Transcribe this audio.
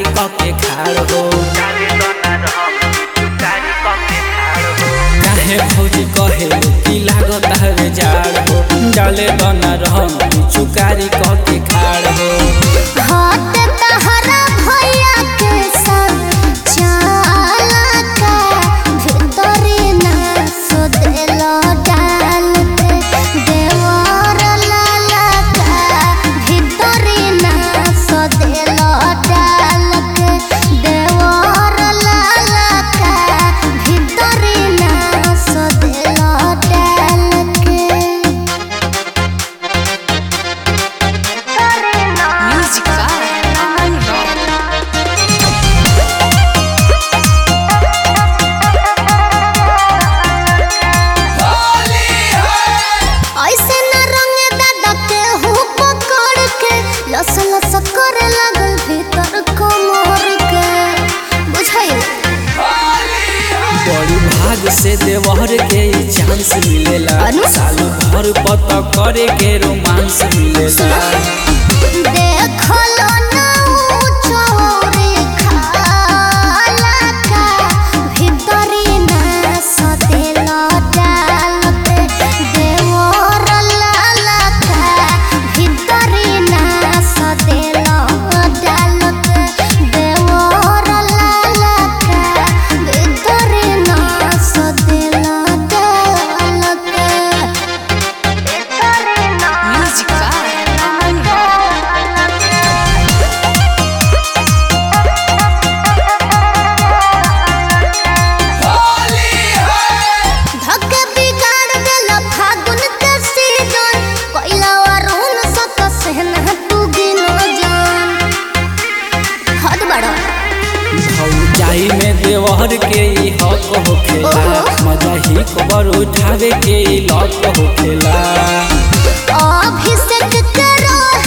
कके खाड़ हो काहे भौजी कहे की लागत हवे जाड़ हो डाले दना रहम चुकारी कके खाड़ हो हाथ तहरा भैया के संग चाला का भीतरी ना सोदेलो डाल के देवर लाला का भीतरी ना सोदेलो डाल के देवर लाला का भीतरी ना सोदेलो डाल के Music by Aman Rock. ऐसे न रंग दादा के हु पकड़ के लस लस करे लगल भीतर कमर के बुझाई बड़ी भाग से देवर के ई चांस मिलेला अनु? साल भर पत करे के रोमांस मिलेला देखलो ना ऊ चोरी खाला का भीतरी ना सदेलो डाल के देवर लाला का भीतरी ना सदेलो डाल के देवर लाला का भीतरी ना सदेलो डाल के भीतरी ना Music by Aman Rock. धक बिगाड़ देला फागुन के सीजन कोइला वरुण सत सहन तू गिनो जान हद बड़ा भौजाई में देवर के ई हक होखेला ओहो। मजा ही खबर उठावे के ई लक होखेला अभिषेक के